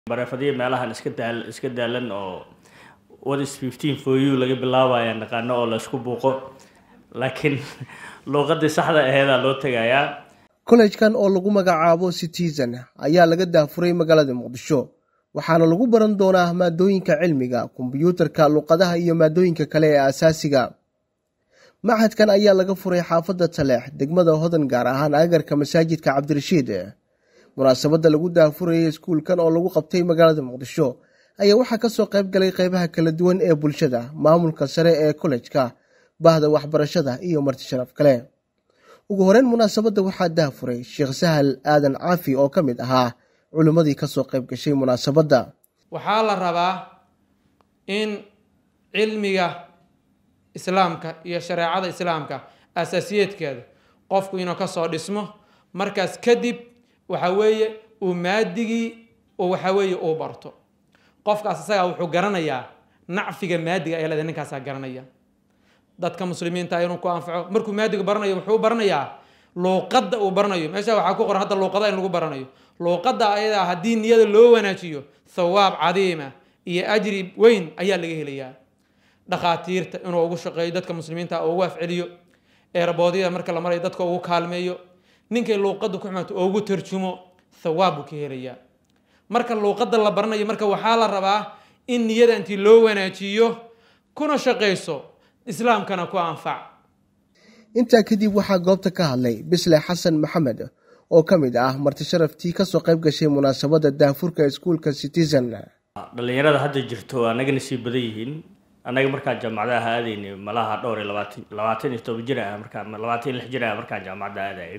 bareefadyo meelahan iska daal iska daalan oo what is fifteen for you laga bilaabaya naqaano oo laysku buuqo laakiin luuqadii saxda aheedaa loo tegayaa kollejkan oo lagu magacaabo citizen ayaa laga daafuray magaalada muqdisho waxaana lagu baran doonaa maadooyinka cilmiga kombyuutarka luqadaha iyo maadooyinka kale ee asaasiga machadkan ayaa laga furay xaafadda taleex degmada hodan gaar ahaan agarka masaajidka cabdirashiid munaasabadda lagu daafurayay iskuulkan oo lagu qabtay magaalada muqdisho ayaa waxaa kasoo qayb galay qeybaha kala duwan ee bulshada maamulka sare ee kollejka bahda waxbarashada iyo marti sharaf kale ugu horeyn munaasabadda waxaa daafuray sheekh sahal aadan caafi oo ka mid ahaa culimmadii kasoo qayb gashay munaasabadda waxaa la rabaa in cilmiga islaamka iyo shareecada islaamka asaasiyeedkeeda qofku inuu kasoo dhismo markaas kadib waxa weeye uu maadigii waxa weeye uu barto qofkaas isagaa wuxuu garanayaa nacfiga maadiga ee leeda ninkaasaa garanaya dadka muslimiinta inuu ku anfaco markuu maadiga baranayo wuxuu baranayaa luuqadda uu baranayo meesha waxaa ku qoran hadda luuqada in lagu baranayo luuqadda ayadaa haddii niyada loo wanaajiyo thawaab cadiima iyo ajri weyn ayaa laga helayaa dhakhaatiirta inuu ugu shaqeeyo dadka muslimiinta ugu afceliyo eerboodyada marka la marayo dadka ugu kaalmeeyo ninkay luuqadda ku xumaato ugu tarjumo thawaab buu ka helayaa marka luuqadda la baranayo marka waxaa la rabaa in niyada intii loo wanaajiyo kuna shaqayso islaamkana ku anfac intaa kadib waxaa goobta ka hadlay bisle xasan maxamed oo ka mid ah marti sharaftii kasoo qayb gashay munaasabadda daafurka iskuulka citizen dhalinyarada hadda jirto anagana sii badan yihiin annaga markaan jaamacadaha aadaynay malaha dhowr iyo labaatan labaatan iyo toban jir ah markaa labaatan iyo lix jir ah markaan jaamacadda aadayay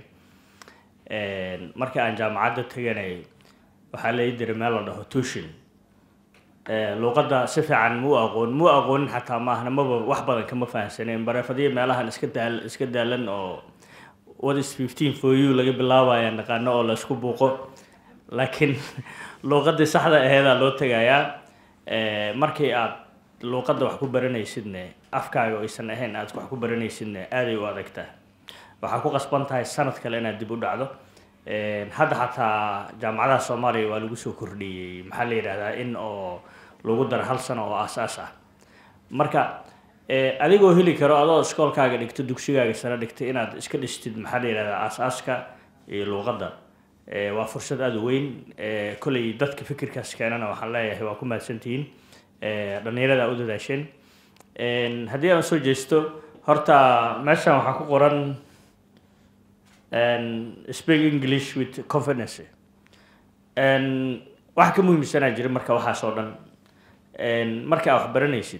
markii aan jaamacadda teganay waxaa lai diray meel la dhaho tushin luuqadda si fiican muu aqoon muu aqoonin xataa maahna maba wax badan kama fahamsaneen bareefadyo meelahan iska daal iska daalan oo what is fifteen for you laga bilaabaya naqaano oo laysku buuqo laakiin luuqadii saxda aheedaa loo tegayaa markii aad luuqadda wax ku baranaysidne afkaaga aysan ahayn aad wax ku baranaysidne aaday u adagtaa waxaa ku qasban tahay sanad kale inaad dib u dhacdo hadda xataa jaamacadaha soomaaliya waa lagu soo kordhiyey maxaa la yidhahdaa in oo lagu daro hal sano oo aas-aas ah marka adigoo heli karo adoo iskoolkaaga dhigto dugsigaaga sano dhigtay inaad iska dhistid maxaa la yidhahdaa aas-aaska iyo luuqadda waa fursad aada u weyn kolley dadka fikirkaas keenana waxaan leeyahay waa ku mahadsantihiin dhallinyarada u dadaasheen haddii aan soo jeesto horta meeshan waxaa ku qoran speak english with confidence wax ka muhiimsanaa jira marka waxaas oo dhan marka aad wax baranaysid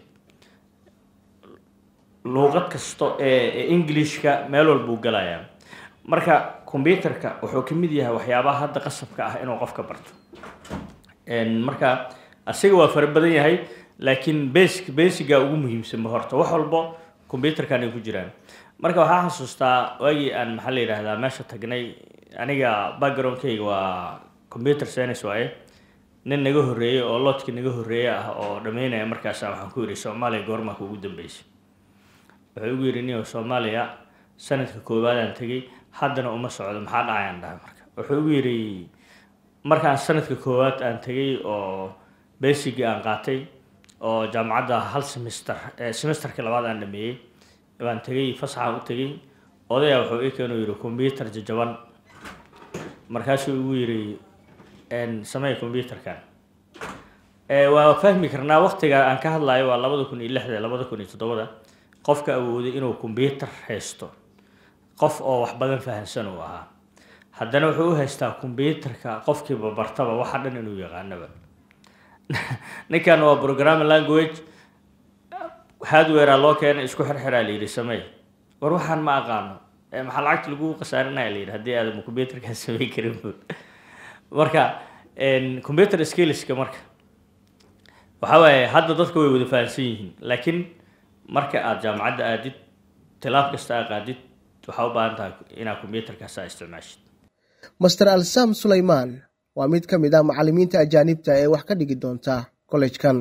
luuqad kasto ee englishka meel walbuu galayaa marka combyuterka wuxuu ka mid yahay waxyaabaha hadda qasabka ah inuu qofka barto marka asiga waa fara badan yahay laakiin basic basiga ugu muhiimsanba horta wax walbo combyuterkan ay ku jiraan marka waxaa xasuustaa waagii aan maxaa la yidhaahdaa meesha tagnay aniga backgroundkayga waa computer science waaye nin naga horreeyey oo loodkii naga horreeye ah oo dhameynaya markaasa waxaan ku yidhi soomaaliya goormaaka ugu dambeysay wuxuu igu yidhi niyo soomaaliya sanadka koowaadaan tegay haddana uma socdo maxaa dhacayaan dhahay marka wuxuu igu yidhi markaan sanadka koowaad aan tegay oo basicii aan qaatay oo jaamacadda hal semester semesterka labaad aan dhameeyey baan tegay fasaxaan u tegay odaya wuxuu ii keenu yidhi combyuter jajaban markaasuu igu yidhi samey combyuterkan waa fahmi karnaa waqtiga aan ka hadlayo waa labada kun iyo lixda labada kun iyo toddobada qofka awooday inuu combyuter haysto qof oo wax badan fahamsan uu ahaa haddana wuxuu u haystaa combyuterka qofkiiba bartaba waxa dhan inuu yaqaanaba ninkan waa programming language hardwarea loo keenay isku xirxiraa layidhi samey war waxaan ma aqaano maxaa lacagta lagu khasaarinaya layidhi haddii aadan combyuterkaa samey karin marka computer skillska marka waxa waaye hadda dadka way wada fahamsan yihiin laakiin marka aada jaamacadda aadid tilaab kasta aa qaadid waxaa u baahan tahay inaad combyuterkaas aa isticmaashid master alsam sulaymaan waa mid ka mid ah macallimiinta ajaanibta ee wax ka dhigi doonta kollejkan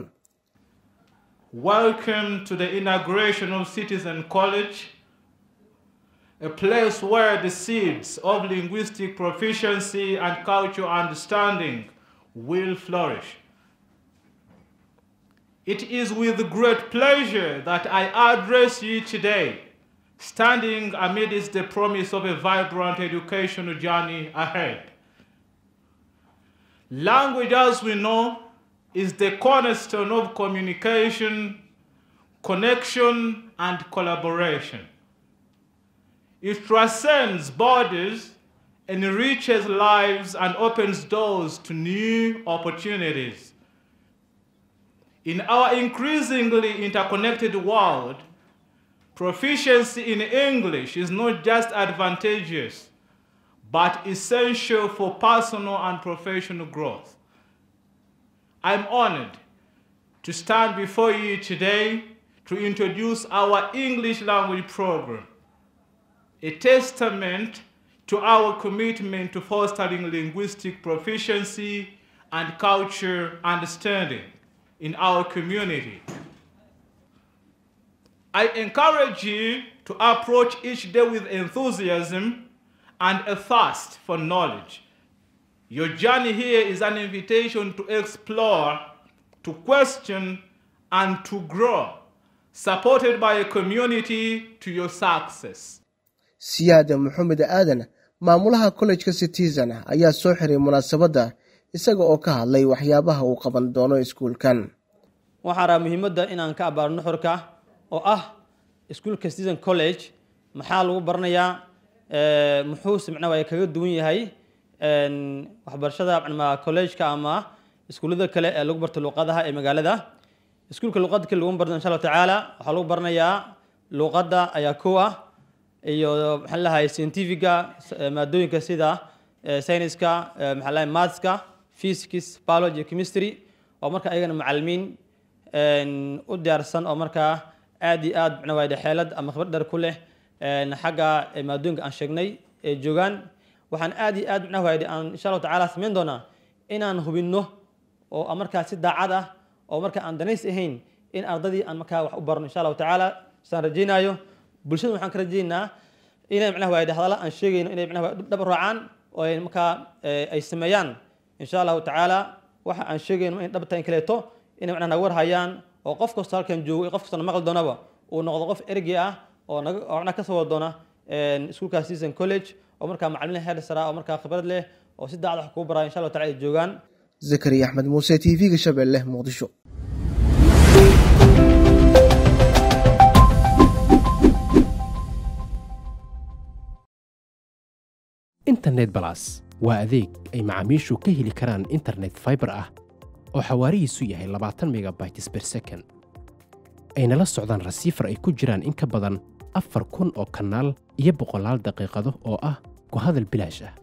Welcome to the inauguration of Citizen College, a place where the seeds of linguistic proficiency and cultural understanding will flourish. It is with great pleasure that I address you today, standing amidst the promise of a vibrant educational journey ahead. Language, as we know, is the cornerstone of communication, connection, and collaboration. It transcends borders, enriches lives, and opens doors to new opportunities. In our increasingly interconnected world, proficiency in English is not just advantageous, but essential for personal and professional growth. I'm honored to stand before you today to introduce our English language program, a testament to our commitment to fostering linguistic proficiency and culture understanding in our community. I encourage you to approach each day with enthusiasm and a thirst for knowledge. Your journey here is an invitation to explore, to question, and to grow, supported by a community to your success. siyaada maxamed aadan maamulaha kollejka citizen ayaa soo xiray munaasabadda isaga oo ka hadlay waxyaabaha uu qaban doono iskuulkan waxaan rabaa muhiimadda inaan ka abaaro nuxurka oo ah iskuulka citizen college maxaa lagu baranayaa muxuuse macnaha waa kaga duwan yahay waxbarashada macnama collegeka ama iskuullada kale ee lagu barto luqadaha ee magaalada iskuulka luqadda kale lagu barto insha allahu tacaala waxaa lagu baranayaa luqadda ayaa kow ah iyo maxaa lahay scientifiga maadooyinka sida sayniska maxaa lahay mathska physics biology chemistry oo marka ayagana macalimiin u diyaarsan oo markaa aad iyo aad macna waa xeelad ama khibrad dheer ku leh xagga maadooyinka aan sheegnay ee joogaan waxaan aad iyo aad macnaha waayde aan insha allahu tacaala samayn doonaa inaan hubinno oo markaa si daacad ah oo markaa aan danays ahayn in ardadii aan markaa wax u barno insha allahu tacaala saan rajaynaayo bulshada waxaan ka rajaynaynaa inay macnaha waayde hadalla aan sheegayno inay macnaha dhab raacaan oo ay markaa ay sameeyaan insha allahu tacaala waxa aan sheegayno in dhabta in kaleeto inay macnaha naga war hayaan oo qof kastoo halkan joogo iyo qof kastoo na maqli doonaba uu noqdo qof ergey ah oo naga oo macnaha ka soo wada doona iskuulka season college oo markaa macalimiin heer sara oo markaa khibrad leh oo si daacad wax kugu baraya insha allahu tacala ay joogaan zakariya axmed muuse t v-ga shabeelle muqdisho internet balas waa adeeg ay macaamiishu ka heli karaan internet fiber ah oo xawaarihiisu yahay labaatan megabytes per second ayna la socdaan rasiifar ay ku jiraan in ka badan afar kun oo kanaal iyo boqolaal daqiiqado oo ah ku hadal bilaash ah